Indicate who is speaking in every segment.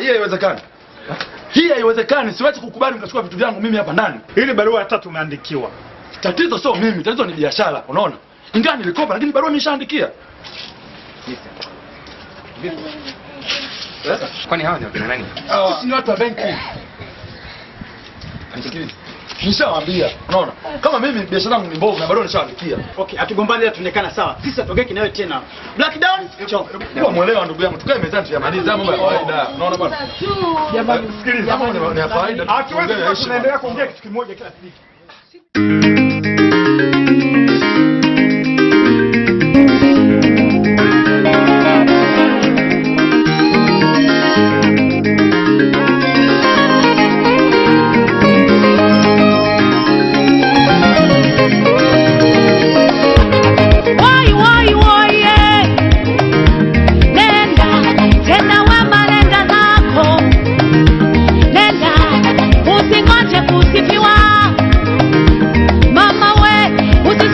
Speaker 1: hii haiwezekani. Hii haiwezekani, siwezi kukubali mkachukua vitu vyangu mimi hapa ndani.
Speaker 2: Ili barua hata tumeandikiwa.
Speaker 1: Tatizo sio mimi, tatizo ni biashara, unaona? Ingawa nilikopa lakini barua nimeshaandikia.
Speaker 3: Kwani hawa ni wakina nani?
Speaker 1: Sisi ni watu wa benki. Nisikilize. Nishawaambia, unaona? Kama mimi biashara yangu ni mbovu na barua nishaandikia.
Speaker 4: Okay, hatugombani ila tuonekana sawa. Sisi hatogeki nawe tena. Black down, chonga.
Speaker 1: Kwa mwelewa ndugu yangu, tukae mezani tuyamalize mambo ya kawaida. Unaona bwana?
Speaker 2: Jamani,
Speaker 1: Sikiliza, mambo ni- ni ya kawaida.
Speaker 2: Hatuwezi
Speaker 1: tuongee
Speaker 2: kuwa
Speaker 1: heshima.
Speaker 2: tunaendelea kuongea kitu kimoja kila siku.
Speaker 5: Woi, woi, woi, eh. Nenda tena wema, nenda zako, nenda usingoje kusifiwa, mama we,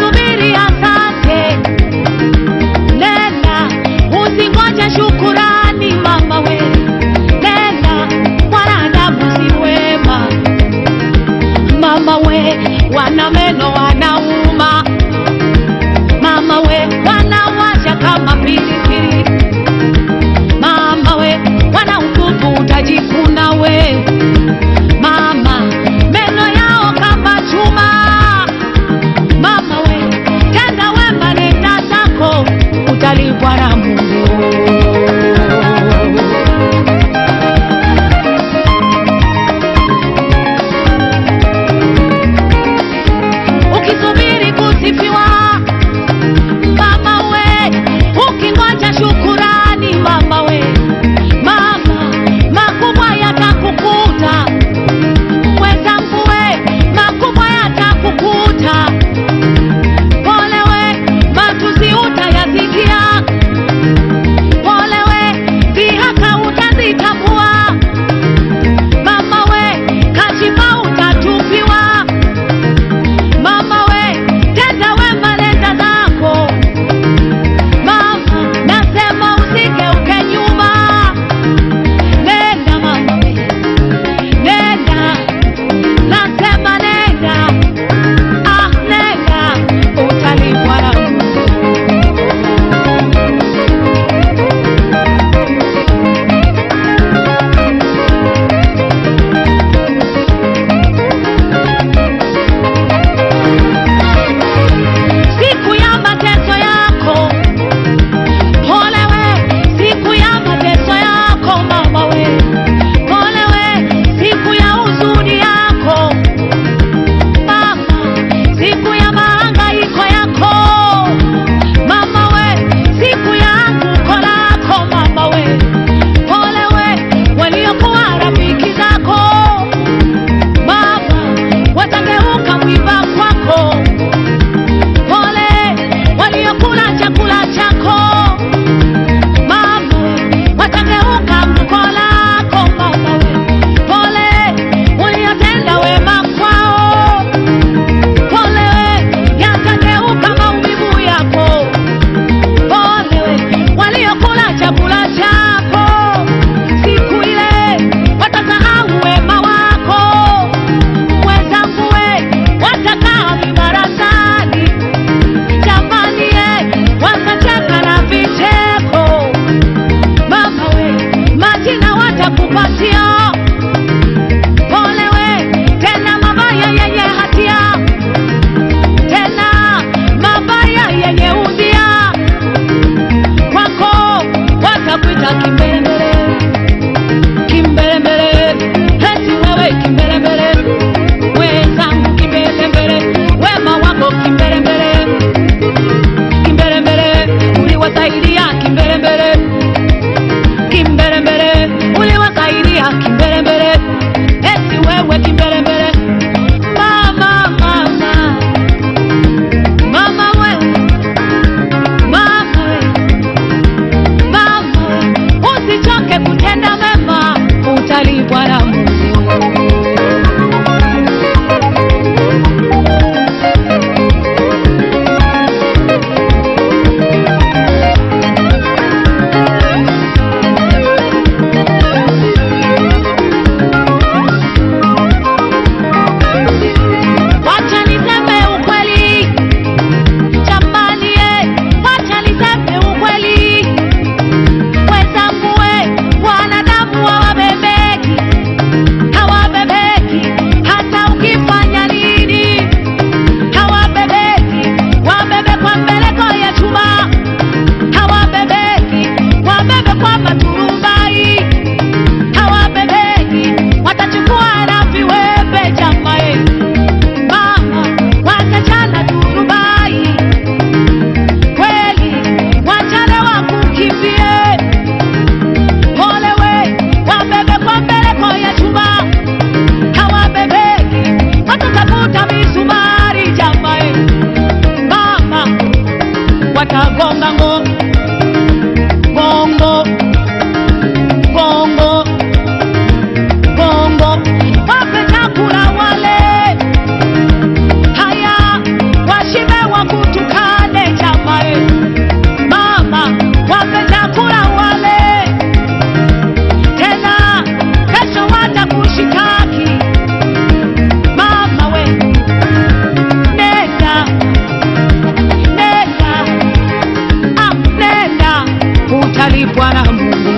Speaker 5: Bwana Mungu